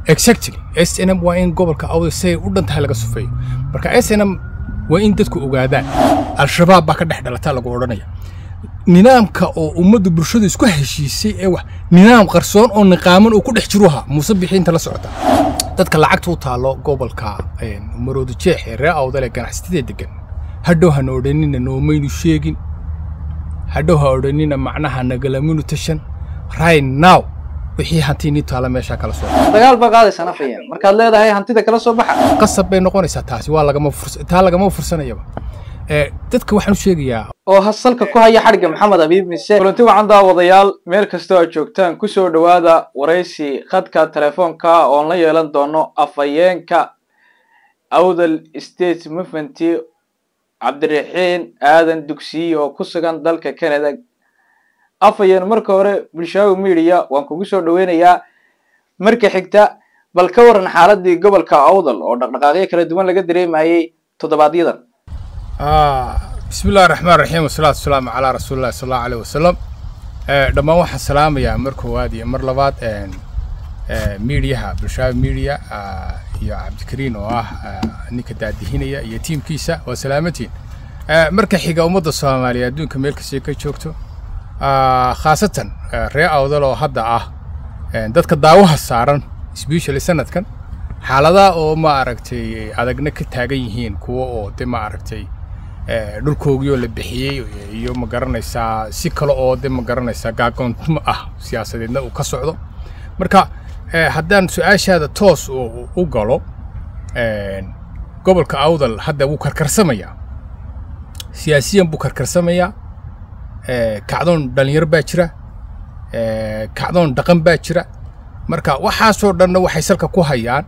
exactly s n m waa in gobolka awdal siday u dhan tahay laga sufeeyo marka s n m waa in dadku ogaadaan al-shabaab baa ka dhex dhalataa lagu odhanaya nidaamka oo ummadda bulshadu isku heshiisay ee wax nidaam qarsoon oo niqaaman oo ku dhex jiruha muuse bixiinta la socota dadka lacagta u taalo gobolka marooda jeex ee reer awdal ee ganacsatada degan hadhow hana odhanina noomaynu sheegin hadhow ha odhanina macnaha nagalaminu tashan right now wixii hantiinii taala meeshaa kala soo dagaal baa qaadaysaa nafayeen markaad leedahay hantida kala soo baxa qasab bay noqonaysaa taasi waa lagama furs taa lagama fursanayaba ee dadka waxaan u sheegayaa oo hasalka ku haya xadhigga maxamed abiib mise kulanti wacan daawadayaal meel kastoo aad joogtaan kusoo dhowaada waraysi khadka telefoonka oon la yeelan doono afhayeenka awdal state movement cabdiraxiin aadan dugsiye oo ku sugan dalka canada afhayeen marka hore bulshaawi media waan kugu soo dhaweynayaa marka xigta bal ka waran xaaladii gobolka awdal oo dhaqdhaqaaqyo kala duwan laga dareemayay toddobaadyadan bismi illahi raxmaan raxiim wasalaatu wasalaamu calaa rasuulillahi sal allahu aleyh wasalam dhammaan waxaan salaamayaa mar koowaad iyo mar labaad miidiyaha bulshaawi media iyo cabdikariin oo ah ninka daadihinaya iyo tiimkiisa waa salaamatiin marka xiga ummadda soomaaliya adduunka meel kastay ka joogto khaasatan ree awdal oo hadda ah dadka daawaha saaran sbeshally sanadkan xaaladaha oo ma aragtay adagna ka taagan yihiin kuwa oo de ma aragtay dhulkoogii oo la bixiyey iyo ma garanaysaa si kale oo de ma garanaysaa gaagoontimo ah siyaasadeedna uu ka socdo marka haddaan su-aashaada toos u galo gobolka awdal hadda wuu karkarsamayaa siyaasiyan buu karkarsamayaa kacdoon dhalinyaro baa jira kacdoon dhaqan baa jira marka waxaasoo dhanna waxay salka ku hayaan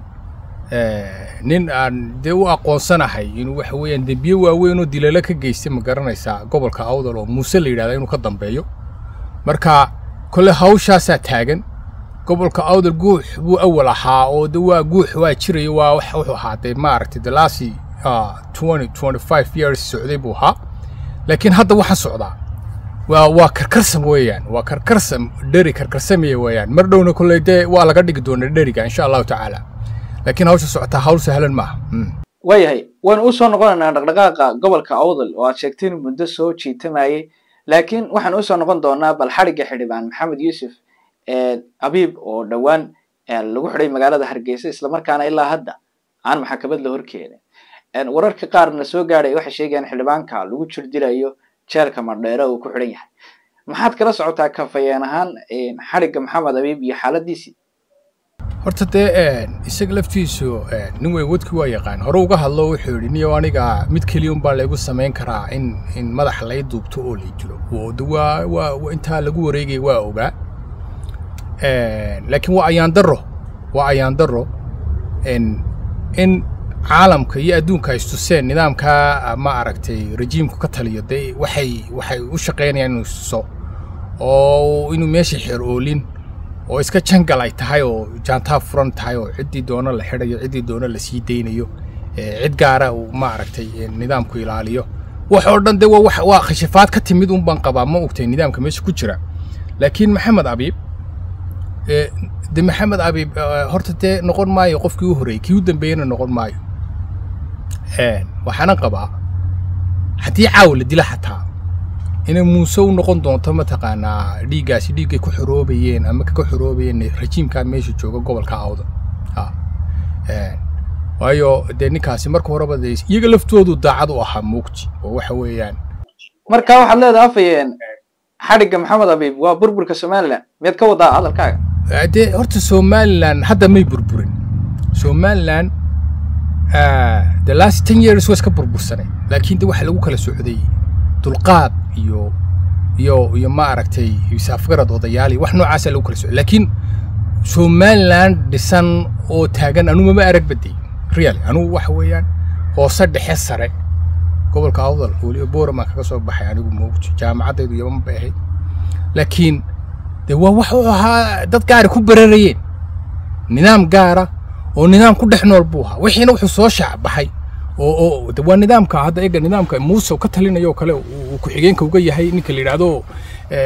nin aan dee u aqoonsanahay inuu waxa weeyaan dembiye waaweyn oo dilalo ka geystay ma garanaysaa gobolka awdal oo muuse la yidhahda inuu ka dambeeyo marka kole hawshaasaa taagan gobolka awdal guux buu awal ahaa oo de waa guux waa jirayo waa wax wuxuu ahaa dee maaragtay the last twenty twenty five years socday buu ahaa laakiin hadda waxaa socdaa waa waa karkarsam weeyaan waa karkarsam dheri karkarsamaya weeyaan mar dhowna kolley dee waa laga dhigi doonaa dheriga insha allahu tacaala laakiin hawsha socotaa hawl sahlan maaha waayahay waynu usoo noqonaynaa dhaqdhaqaaqa gobolka awdal oo aad sheegtay inuu muddo soo jiitamayay laakiin waxaan usoo noqon doonaa bal xadhigga xildhibaan maxamed yuusuf abiib oo dhowaan lagu xidhay magaalada hargeysa islamarkaana ilaa hadda aan maxakamad la horkeenin wararka qaarna soo gaadhay waxay sheegayaan xildhibaanka lagu jirdilayo jeelka madheere uu ku xidhan yahay maxaad kala socotaa kafayeen ahaan xadhigga maxamed abiib iyo xaaladiisii horta dee isaga laftiisu nin weyn wadkii waa yaqaan hore uga hadlo wuxuu yidhi niyo aniga mid keliya unbaa laygu samayn karaa in in madaxa lay duubto oo lay dilo oo de waa waa intaa lagu wareegaya waa ogaa laakiin waa ayaan darro waa ayaan darro in caalamka iyo adduunka ay istuseen nidaamkaa ma aragtay rejiimku ka taliyo dee waxay waxay u shaqaynayaan inuu istuso oo inuu meesha xeer oolin oo iska jangal ay tahay oo jaantaa furan tahay oo ciddii doono la xidhayo ciddii doono la sii daynayo cid gaara uu ma aragtay nidaamku ilaaliyo wax oo dhan dee waa waa khashafaad ka timid un baan qabaa ma ogtay nidaamka meesha ku jira laakiin maxamed abiib de maxamed abiib horta dee noqon maayo qofkii u horreeyey kii u dambeeyena noqon maayo waxaana qabaa haddii caawa la dila xataa inay muuse u noqon doonto mataqaanaa dhiiggaasi dhiiggay ku xoroobayeen ama ka xoroobayeen rajiimkaa meesha jooga gobolka awda waayo dee ninkaasi marka horeba dee iyaga laftoodu daacad u ahaa muugti oo waxa weeyaan marka waxaad leedahay afayeen xadhigga maxamed abiib waa burburka somalilan miyaad ka wadaa hadalkaaga dee horta somalilan hadda may burburin somalilan the last ten years waa iska burbursanay laakiin de waxa lagu kala socday dulqaad iyo iyo iyo ma aragtay saafgarad odayaal iyo wax noocaasa lagu kala socday laakiin somaliland dhisan oo taagan anuu mama arag baday really anugu waxa weeyaan hoose dhexe sare gobolka awdal weliba boraman kaga soo baxay anigu moogto jaamacaddaydu yaman bay ahayd laakiin dee waa wax u ahaa dad gaari ku bararayeen nidaam gaara oo nidaam ku dhex nool buu ahaa wixiina wuxuu soo shaacbaxay oo oo waa nidaamka hadda ega nidaamka muuse ka talinayo kale uu ku-xigeenka uga yahay ninka la yidhaahdo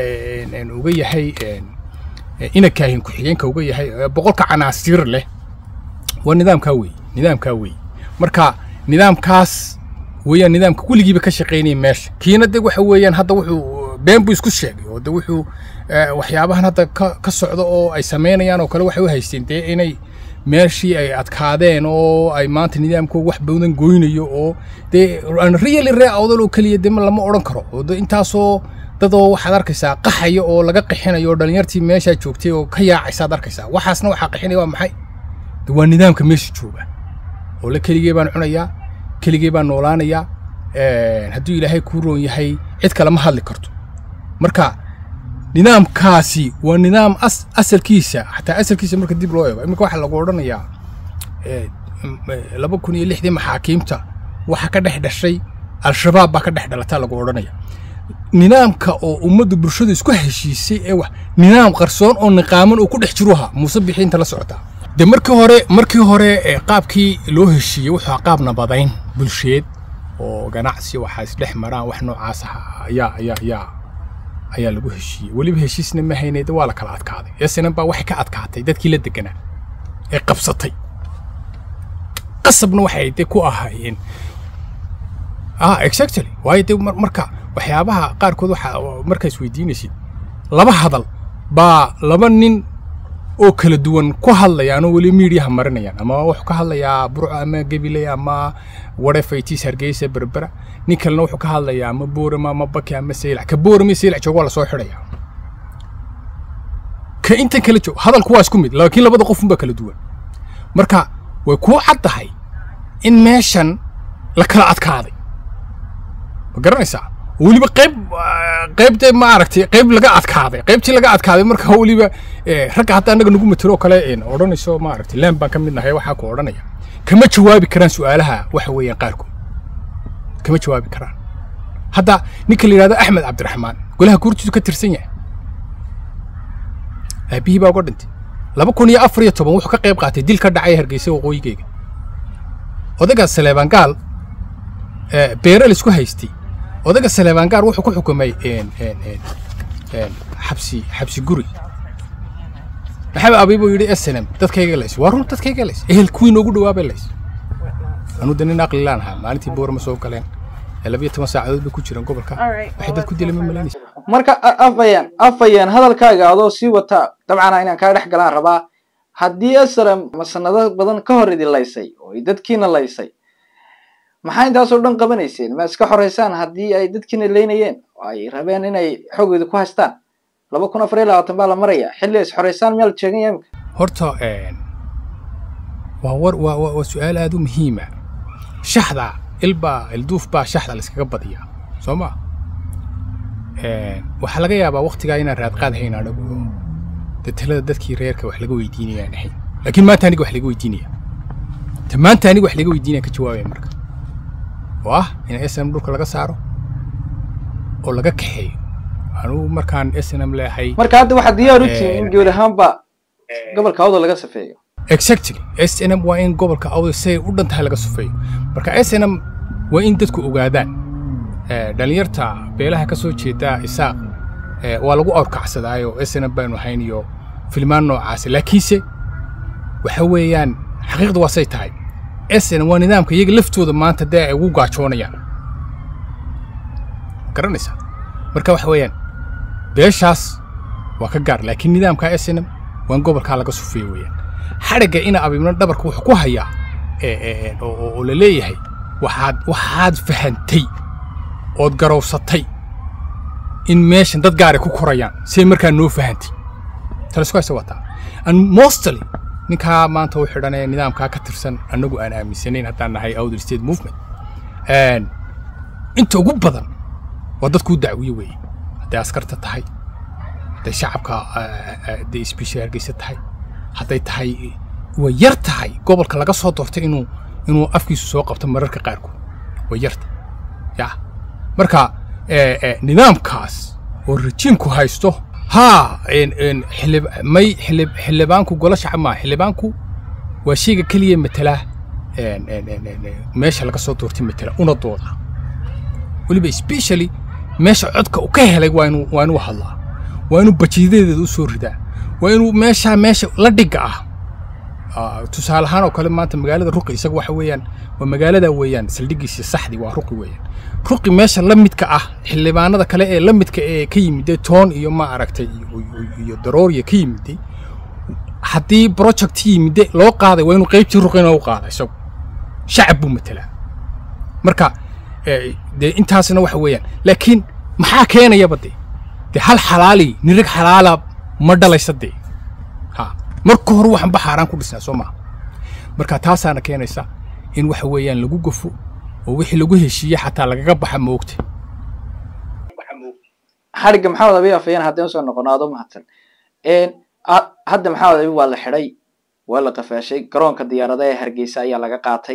uga yahay ina kaahin ku-xigeenka uga yahay boqolka canaasiir leh waa nidaamkaa weeye nidaamkaa weeye marka nidaamkaas weeyaan nidaamka weligiiba ka shaqaynaya meesha kiina de waxa weeyaan hadda wuxuu been buu isku sheegay oo de wuxuu eh, waxyaabahan hadda ka, ka socda oo ay samaynayaan oo kale waxay u haysteen dee inay meeshii ay adkaadeen oo ay maanta nidaamkooda wax badan goynayo oo dee aan really ree awdal oo keliya de ma- lama odhan karo oo de intaasoo dadoo waxaad arkaysaa qaxaya oo laga qixinayo oo dhalinyartii meeshaa joogtay oo ka yaacaysaad arkaysaa waxaasna waxaa qixinaya waa maxay de waa nidaamka meesha jooga oo la keligee baan cunayaa keligee baan noolaanayaa een, hadduu ilaahay kuu roon yahay cid kale ma hadli karto marka nidaamkaasi waa nidaam as, asalkiisa xataa asalkiisa marka dib loo eego iminka waxaa lagu odhanayaa eh, m- eh, laba kun iyo lixdii maxaakiimta waxa ka dhex dhashay al-shabaab baa ka dhex dhalataa lagu odhanaya nidaamka oo ummadda bulshada isku heshiisay ee wax nidaam qarsoon oo niqaaman oo ku dhex jiruha muuse bixiinta la socotaa de markii hore markii hore ee qaabkii loo heshiiyey wuxuu ahaa qaab nabadayn bulsheed oo ganacsi waxaa isdhex maraan wax noocaas ah ayaa ayaa ayaa ayaa lagu heshiiyey weliba heshiisna ma haynay de waa la kala adkaaday esenan baa waxay ka adkaatay dadkii la deganaa ee qabsatay qasabna waxay de ku ahaayeen ah exactly waayo de mar- marka waxyaabaha qaarkood waxa markaa isweydiinaysid laba hadal baa laba nin oo kala duwan ku hadlayaan oo weli miidiyaha marinayaan ama wuxuu ka hadlayaa burco ama gabiley ama wadhefaytiis hargeysa berbera nin kalena wuxuu ka hadlayaa ama boorama ama baki ama seylac ka boorama seylac jooga waa lasoo xidhaya ka intan kala joog hadalku waa isku mid laakiin labada qof unbaa kala duwan marka way kuu caddahay in meeshan la kala adkaaday ma garanaysaa weliba qayb ah, qayb dee ma aragtay qayb laga adkaaday qaybtii laga adkaaday marka weliba eh, ragga hadda annaga nagu matiro kale een odhanayso ma aragtay laan baan ka mid nahay waxaa ku odhanaya kama jawaabi karaan su'aalaha waxa weeyaan qaarkood kama jawaabi karaan hadda ninka la yidhahdo axmed cabdiraxmaan golaha guurtiisu ka tirsan yahay aabihii baa uga dhintay laba kun iyo afar iyo toban wuxuu ka qayb qaatay dil ka dhacay hargeysa waqooyigeyga odayga saleebaan gaal eh, beere la isku haystay odayga saleebaan gaal wuxuu ku xukumay een, een, een, een, xabsi xabsi guri maxamed abiibuu yidhi snm dadkayga lays waa run dadkayga lays ehel kuwii noogu dhawaabay lays anuu de nin aqli laan ahaa maalintii boorama soo galeen ee labiyo toban saacadood bay ku jireen gobolka Alright. waxay dad ku dileen ma malaynaysa marka a- afayeen afayeen hadalkaaga adoo sii wata dabcan inaan kaa dhex galaan rabaa haddii asram masanado badan ka hor idin laysay oo ay dadkiina laysay maxaa intaasoo dhan qabanayseen ma iska xoreysaan haddii ay dadkiina leynayeen oo ay rabeen inay xoogooda ku haystaan laba kun afar iyo labaatan baa la maraya xilli ay is xoreysaan miyaa la sheegan yahay imika horta een, waa war waa waa waa su-aal aad u muhiima shaxda ilbaa ilduuf baa shaxda layskaga badiyaa soo ma waxaa laga yaabaa waktigaa inaan raadqaad hayn anagu dee talada dadkii reerka wax laga weydiinayaan ahayn laakiin maanta aniga wax laga weydiinaya ta maanta aniga wax laga weydiinaya ka jawaabaya marka oo ah in snm dhulka laga saaro oo laga kaxeeyo anugu markaan snm leehay marka hadda waxaa diyaar u Eh, tihiin in guud ahaanba gobolka awda laga safeeyo exactly snm waa in gobolka awda siday u dhan tahay laga sufeeyo marka snm waa in dadku ogaadaan Eh, dhalinyarta beelaha ka soo jeeda isaaq eh, waa lagu awrkacsadaayo snm baanu ahayn iyo filmaan noocaasi laakiinse waxa weeyaan xaqiiqda waa say tahay snm waa nidaamka iyaga laftooda maanta dee ay ugu gaajoonayaan garanaysaa marka waxa weeyaan beeshaas waa ka gaar laakiin nidaamka snm waa in gobolkaa laga sufeeyo weeyaan xadhigga ina abibna dhabarka wuxuu ku hayaa ee, ee, ee, oo- oo oo la leeyahay waxaad waxaad fahantay ood garowsatay in meeshan dad gaar ay ku korayaan say markaa noo fahantay talisku hayse wataa and mostly ninkaa maanta u xidhan ee nidaamkaa ka tirsan annagu aan aaminsanayn haddaan nahay outer state movement And inta ugu badan waa dadkuu dacwiye weeye hadday askarta tahay hadday shacabka hadday isbiisha hargeysa tahay hadday tahay way yar tahay gobolka laga soo doortay inuu inuu afkiisu soo qabto mararka qaarkood way yarta ya marka eh, eh, nidaamkaas oo rejiimku haysto haa en- en xildhib- may xildhib- xildhibaanku golo shacab maa xildhibaanku waa shayga keliya matala en- en- en- en- en, meesha laga soo doortay matala una dooda weliba especially meesha codka uu ka helay waa inuu waa inuu hadlaa waa inuu bajidadeeda u soo ridaa waa inuu meeshaa meesha la dhigga ah tusaale ahaan oo kale maanta magaalada ruqi isaga waxa weeyaan waa magaalada weeyaan saldhigiisii saxdii waa ruqi weeyaan ruqi meesha la midka ah xildhibaanada kale ee la midka ee ka yimiday toon iyo ma aragtay iyo darooriya ka yimiday haddii project yimide loo qaaday waa inuu qaybtii ruqina u qaada isagu shacab buu matelaa marka dee intaasna waxa weeyaan laakiin maxaa keenayaba dee dee hal xalaali nirig xalaala ma dhalaysa dee ha marka hore waxanba xaaraan ku dhisnaa soo maha marka taasaana keenaysa in waxa weeyaan lagu gofo oo wixii lagu heshiiye xataa lagaga baxa moogta xadhigga maxamed abi afayeen haddaynu soo noqono aad u mahadsan hadda maxamed abi waa la xidhay waa la qafaashay garoonka diyaaradaha ee hargeysa ayaa laga qaatay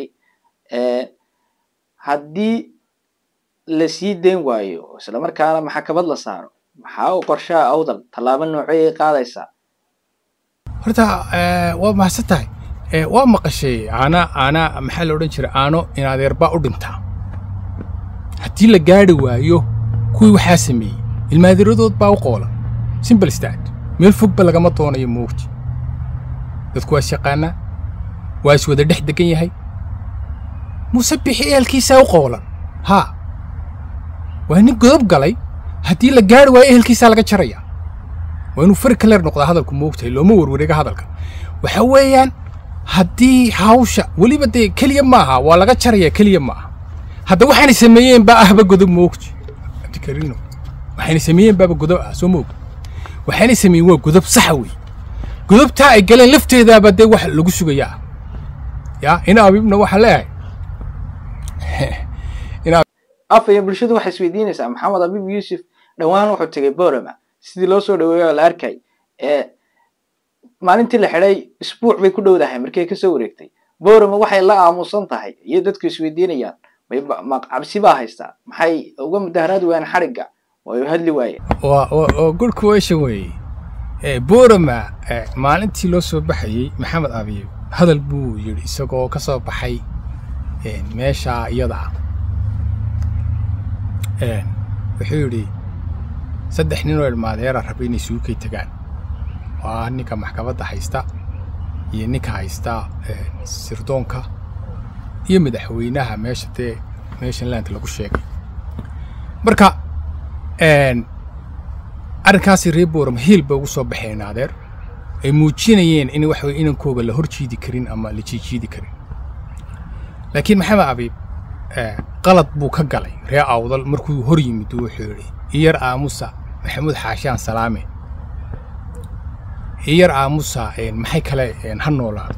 haddii la sii dayn waayo isla markaana maxkamad la saaro maxaa u qorshaha awdal tallaabo nooceyay qaadaysaa horta waa mahadsan tahay waa maqashay aana aana maxaa la odhan jiray aano in adeerbaa u dhintaa haddii la gaadhi waayo kuwii waxaa sameeyey ilmaadiradood baa u qoolan simbal stad meel fogba lagama doonayo moogti dadku waa is yaqaanaa waa is wada dhex degan yahay muuse bixi ehelkiisaa u qoolan haa waa nin godob galay haddii la gaadhi waayo ehelkiisaa laga jaraya waa inuu fari kaleer noqdaa hadalku moogtahay looma warwareega hadalka waxa weeyaan haddii hawsha weliba dee keliya maaha waa laga jaraya keliya maaha hadda waxaanay sameeyeen baa ahba godob moogti abdikarino waxaanay sameeyeen baaba godob ah soo moog waxaanay sameeyeen waa godob saxa wey godobtaa ay galeen lafteedaaba dee wax lagu sugayaa ya ina abibna waxaa leeyahay afaya bulshadu waxay isweydiinaysaa maxamed abib yuusuf dhowaan wuxuu tegay borama sidii loo soo dhaweeyo la arkay maalintii la xidhay isbuuc bay ku dhowdahay markay kasoo wareegtay borama waxay la aamusan tahay iyo dadku isweydiinayaan cabsi baa haystaa maxay uga mudaharaadi waayeen xadhigga way hadli waayeen waa good question weeye borama maalintii loo soo baxayey maxamed abiy hadal buu yidhi isagoo ka soo baxay meesha iyada ah wuxuu yidhi saddex nin oo ilmaadeera raba inay suukay tagaan waa ninka maxkamadda haysta iyo ninka haysta sirdoonka iyo madaxweynaha meesha dee meeshan land lagu sheegay marka arrinkaasi reer boram hiil bay ugu soo baxeen adeer ay muujinayeen in waxa weye inankooga la hor jiidi karin ama la jiijiidi karin laakiin maxamed abiib qalad buu ka galay ree awdal markuu hor yimid wuxuu yidhi iyar aamusa maxamuud xaashaan salaame iyar aamusa maxay kale ha noolaado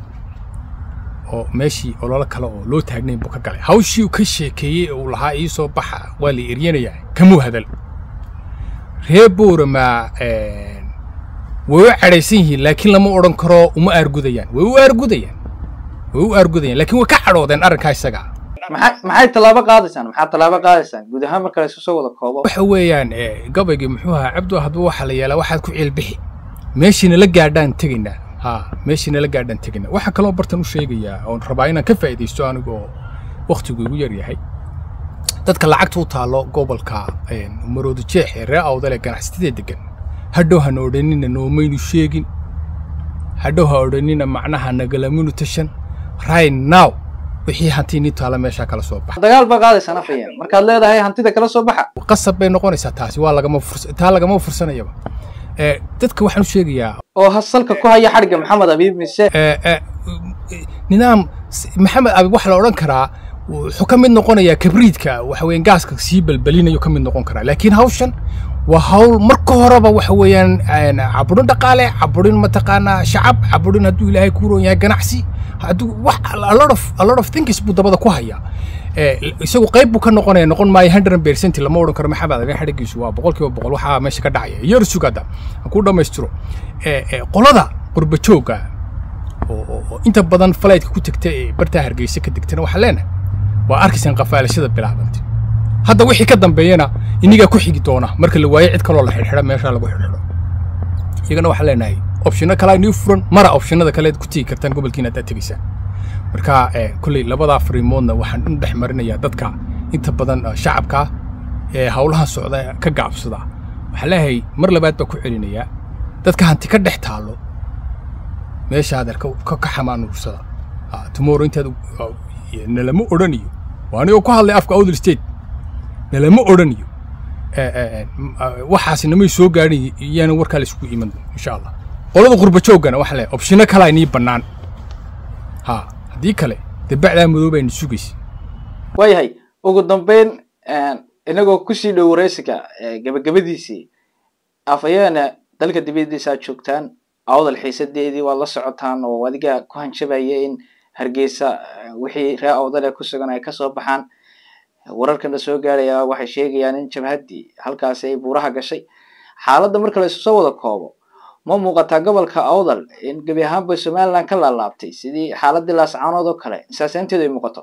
oo meeshii ololo kale oo loo taagnayn buu ka galay hawshii uu ka sheekeeyey uu lahaa ii soo baxa waa la eryanayaa kamuu hadal ree boorama way u cadhaysan yihiin laakiin lama odhan karo uma aargudayaan way u aargudayaan way u aargudayaan laakiin way ka cadhoodeen arrinkaa isaga maxay tallaabo qaadaysaan maxaa tallaabo qaadaysaan guud ahaan marka la isu soo wada koobo waxa weeyaan gabaygii muxuu ahaa cabdu hadba waxaa la yeelaa waxaad ku ciilbixi meeshiina la gaadhaan tegaynaa ha meeshiina la gaadhaan tegaynaa waxaa kaloo bartan u sheegayaa oon rabaa inaan ka faa'iidaysto anigoo wakhtigu igu yar yahay dadka lacagta u taallo gobolka marooda jeex ee ree awdal ee ganacsatada degan hadhow hana odhanina noomaynu sheegin hadhow ha odhanina macnaha nagalaminu tashan right now wixii hantii nin taala meeshaa kala soo baxa dagaal baa qaadaysaan afayeen markaad leedahay hantida kala soo baxa qasab bay noqonaysaa taasi waa lagama furs taa lagama fursanayaba dadka waxaan u sheegayaa oo hasalka ku haya xadhigga maxamed abiib mise nidaam maxamed abiib waxaa la odhan karaa wuxuu ka mid noqonayaa kabriidka waxa weeyaan gaaska sii balbalinayo ka mid noqon karaa laakiin hawshan waa hawl marka horeba waxa weeyaan caburin dhaqaale caburin mataqaanaa shacab caburin hadduu ilaahay ku roon yahay ganacsi hadduu wax a lot of a lot of things buu dabada ku hayaa isagu qayb buu ka noqonaya noqon maayo hundred percent lama odhan karo maxamed abiib xadhigiisu waa boqol kiiba boqol waxaa meesha ka dhacaya yar sugada ha ku dhammaystiro qolada qurba joogga oo inta badan fligtka ku tegta ee bartaa hargeysa ka degtana waxaa leenahay waa arkaysaan qafaalashada bilaabantay hadda wixii ka dambeeyana inigaa ku xigi doona marka la waayo cid kaloo la xidhxidha meeshaa lagu xidhxidho iyagana waxaan leenahay opshino kalaa nii furan mara opshinada kaleed ku tegi kartaan gobolkiina haddaad tegaysaan marka kolley labadaa fariimoodna waxaan u dhex marinayaa dadka inta badan shacabka ee howlahan socda ka gaabsada waxaan leeyahay mar labaad baa ku celinayaa dadka hanti ka dhex taallo meesha adeer ka ka- ka xamaanuursada Ah, tomorrow intaad u- ah, nalama odhaniyo waa anigoo ku hadlay afka awdal state nalama odhaniyo Eh, eh, eh, m- ah, waxaasi namay soo gaadhin iyaana warkaa la isugu iman insha allah qolada qurba jooggana waxa le opshino kalaa inii bannaan ha haddii kale dee bacdaa madow bayna sugaysa waayahay ugu dambeyn inagoo kusii dhow waraysiga eh, gabagabadiisii afayeena dalka dibadiisa aad joogtaan awdal xiisadeedii waad la socotaan oo adiga ku hanjabaya in hargeysa eh, wixii ree awdale ku sugan ay kasoo baxaan wararkana soo gaaraya waxay sheegayaan in jabhaddii halkaasi ay buuraha gashay xaaladda marka la isu soo wada koobo ma muuqataa gobolka awdal in gebi ahaanba somaliland ka laalaabtay sidii xaaladii laascaanood oo kale saasaynteedu ay muuqato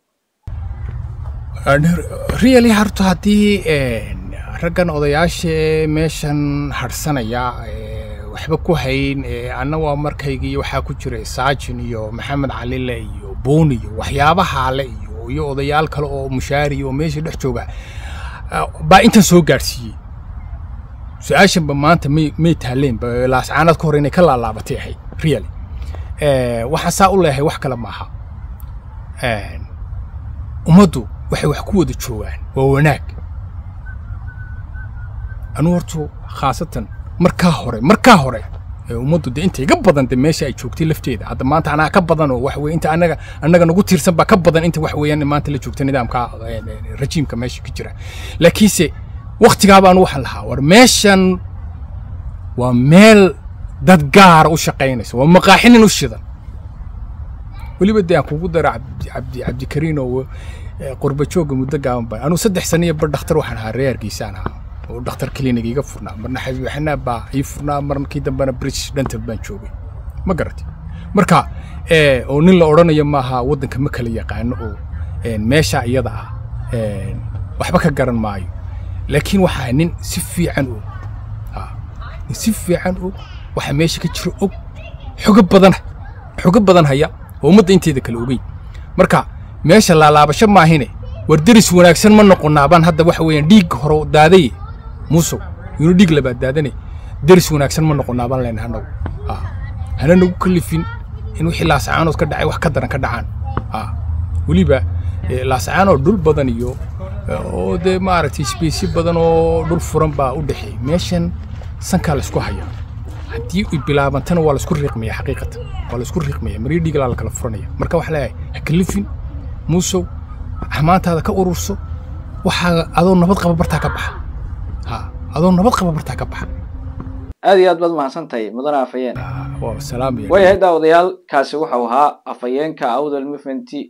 really harto haddii een, raggan odayaasha ee meeshan hadhsanaya ee, waxba ku hayn ee, anna waa markaygii waxaa ku jira saajin iyo maxamed calile iyo buun iyo waxyaabahaale iyo iyo odayaal kale oo mushaari oo meesha dhex jooga ah, baa intan soo gaadhsiiyey su-aashanba maanta may may taaleen ba laascaanaad ka hor inay ka laalaabatay ahayd really Eh, waxaan saa u leeyahay wax kale maaha Een, ummaddu waxay wax ku wada joogaan waa wanaag anu hortu khaasatan markaa hore markaa hore ee ummaddu de inta iga badan de meesha ay joogtay lafteeda hadda maanta anaa ka badan oo wax weye inta anaga annaga nagu tiirsan baa ka badan inta wax weeyaan maanta la joogta nidaamka eh, eh, rajiimka meesha ka jira laakiinse waktigaa baan waxaan lahaa war meeshan waa meel dad gaara u shaqaynaysa waa maqaaxinin u shidan weliba dee aan kugu dara cabdi cabdi cabdikariin oo eh, qurba joogga muddo gaaban ba anuu saddex sano iyo bar dhakhtar waxaan ahaa reer hargeysaan ahaa oo dhakhtar klinig iga furnaa marna xabiib xanaab baa ii furnaa markii dambena british dental baan joogay ma garatay marka eh, oo nin la odhanayo maaha waddanka ma kala yaqaano oo eh, meesha iyada ah eh, waxba ka garan maayo laakiin waxaa nin si fiican og ah, nin si fiican og waxa meesha ka jiro og xogo badan xogo badan haya oo ummadda inteeda kale ogeyn marka meesha laalaabasho maahine war deris wanaagsan ma noqonaabaan hadda waxa weeyaan dhiig hore daadaye muusow inuu dhiig labaad daadane deris wanaagsan ma noqonaabaan leenahay annagu Ah, hana nagu kalifin in wixii laasacaanood ka dhacay wax ka daran ka dhacaan Ah, weliba eh, laasacaanood dhul badan iyo eh, oo dee maaragtay sbeysyo badan oo dhul furan baa u dhexeey meeshan sankaa la isku haya haddii ay bilaabantana waa la isku riiqmaya xaqiiqatan waa la isku riiqmaya marii dhiiglaa la kala furanaya marka waxaa leeyahay ha kalifin muusow xamaantaada ka ururso waxaa adoo nabad qaba bartaa ka baxa ha adoo nabad qaba bartaa ka baxa aad iyo aad baad mahadsan tahay mudane afhayeen Ah, waa salaamaya waayahay daawadayaal kaasi wuxuu ahaa afhayeenka awdal movement